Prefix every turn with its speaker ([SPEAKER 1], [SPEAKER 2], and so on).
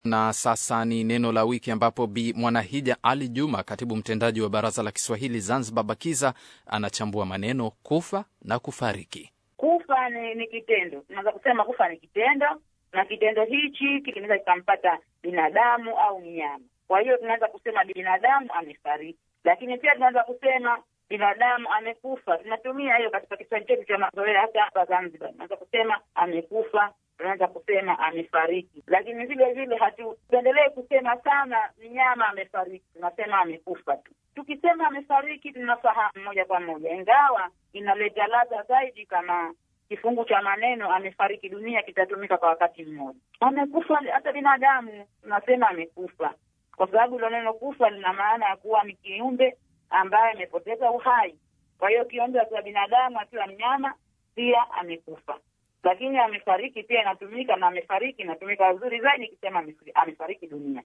[SPEAKER 1] Na sasa ni neno la wiki ambapo Bi Mwanahija Ali Juma, katibu mtendaji wa Baraza la Kiswahili Zanzibar BAKIZA, anachambua maneno kufa na kufariki.
[SPEAKER 2] Kufa ni, ni kitendo. Tunaweza kusema kufa ni kitendo, na kitendo hichi kinaweza kikampata binadamu au mnyama. Kwa hiyo tunaweza kusema binadamu amefariki, lakini pia tunaweza kusema binadamu amekufa. Tunatumia hiyo katika Kiswahili chetu cha mazoea, hata hapa Zanzibar tunaweza kusema amekufa, tunaweza kusema amefariki, lakini vile vile hatupendelee kusema sana mnyama amefariki, tunasema amekufa tu. Tukisema amefariki tunafahamu moja kwa moja, ingawa inaleta ladha zaidi kama kifungu cha maneno amefariki dunia kitatumika kwa wakati mmoja. Amekufa hata binadamu tunasema amekufa, kwa sababu ilo neno kufa lina maana ya kuwa ni kiumbe ambaye amepoteza uhai. Kwa hiyo kiumbe akiwa binadamu, akiwa mnyama, pia amekufa. Lakini amefariki pia inatumika, na amefariki inatumika vizuri zaidi ikisema amefariki dunia.